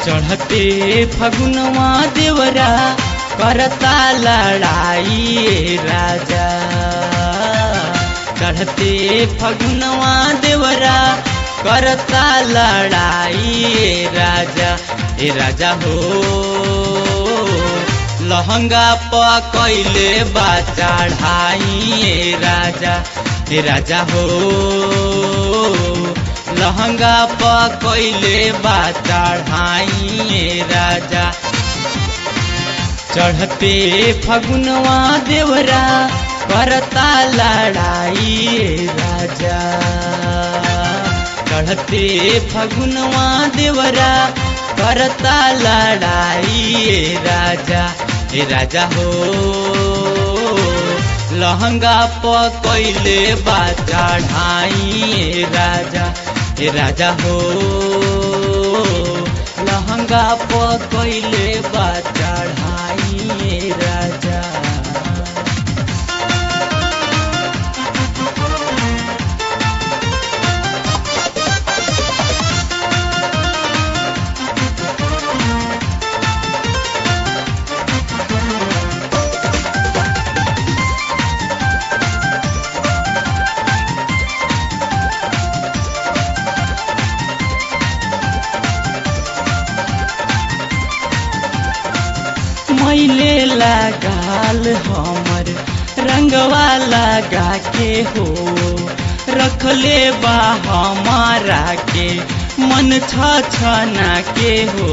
चढ़ते फगुनवा देवरा करता लड़ाई राजा चढ़ते फगुनवा देवरा करता लड़ाई राजा ए राजा हो लहंगा पकैले बा चढ़ाई राजा ए राजा हो लहंगा पकैले बा चढ़ाई राजा चढ़ते फगुनवा देवरा करता लड़ाई राजा चढ़ते फगुनवा देवरा करता लड़ाई राजा ए राजा हो लहंगा पकैले बा चढ़ाई राजा ए राजा हो लहंगा पकैले बा चढ़ाई राजा मैले लगाल हमर रंगवा लगा के हो रखले बा हमारा के मन छ छना के हो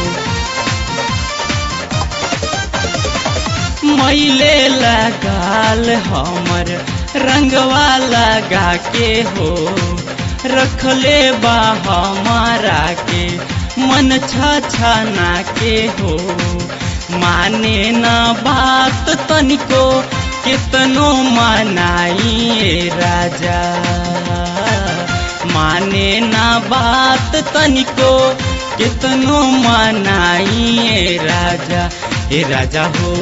मैले लगाल हमर रंगवा लगा के हो रखले बा हमारा के मन छ छना के हो माने न बात तनिको कितनो मनाई राजा माने न बात तनिको कितनो मनाई राजा ए राजा हो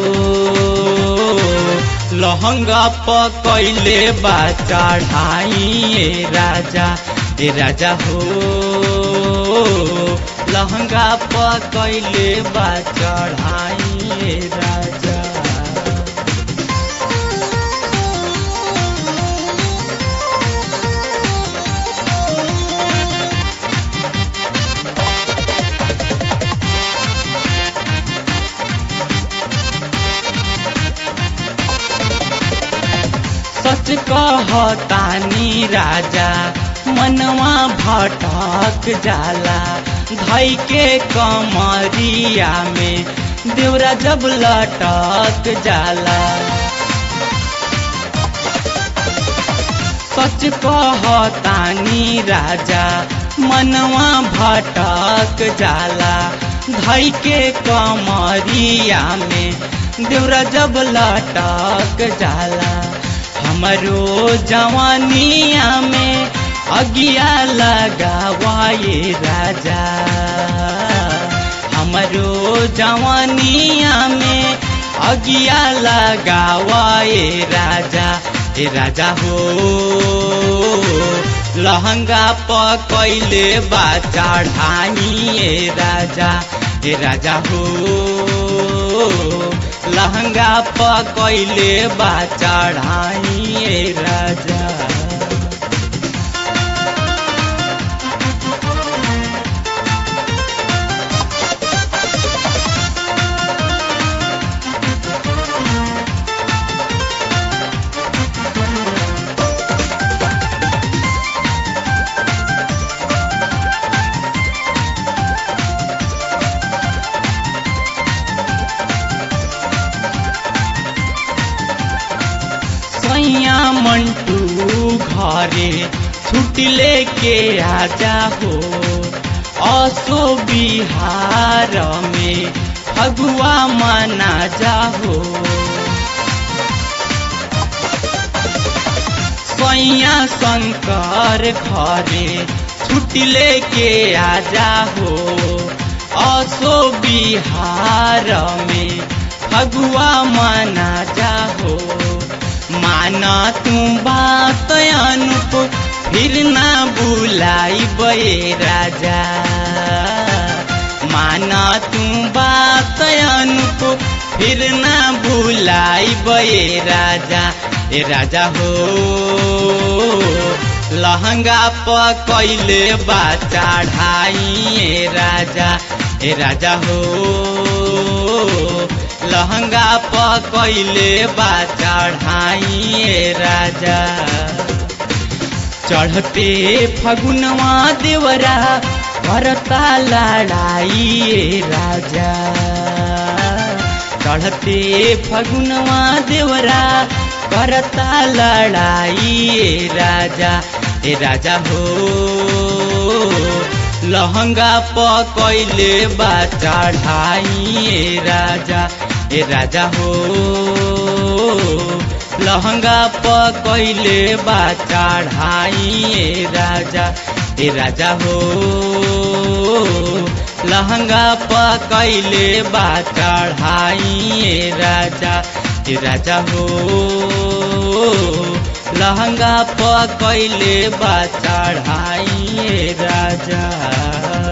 लहंगा पकैले बा चढ़ाई राजा ए राजा हो लहंगा पकैले बा चढ़ाई राजा सच कहतानी राजा मनवा भटक जाला धई के कमरिया में देवरा जब लटक जाला सच कहतानी राजा मनवा भटक जाला धई के कमरिया में देवरा जब लटक जाला हमरो जवानिया में अगिया लगावाए राजा हमरो जवानिया में अगिया लगावाए राजा ए राजा हो लहंगा पकैले बा चढ़ाई राजा ए राजा हो लहंगा पकैले बा चढ़ाई राजा सैया मंटू घरे छुट्टी लेके आजा हो असो बिहार में फगुआ मना जाहो सैया शंकर घरे छुट्टी लेके आजा हो असो बिहार में फगुआ मना जाहो माना तू बात अनुप फिर ना बुलाई बे राजा मान तू बात अनुप फिर ना भुलाई बे राजा ए राजा हो लहंगा प कैले बा चढ़ाई ए राजा ए राजा हो लहंगा प कैले बा चढ़ाई ए राजा चढ़ते फगुनवा देवरा करता लड़ाई ए राजा चढ़ते फगुनवा देवरा करता लड़ाई ए राजा ए राजा हो लहंगा प कैले बा चढ़ाई ए राजा ए राजा हो लहंगा प कैले बा चढ़ाई ए राजा ए राजा हो लहंगा प कैले बा चढ़ाई ए राजा ए राजा हो लहंगा प कैले बा चढ़ाई ए राजा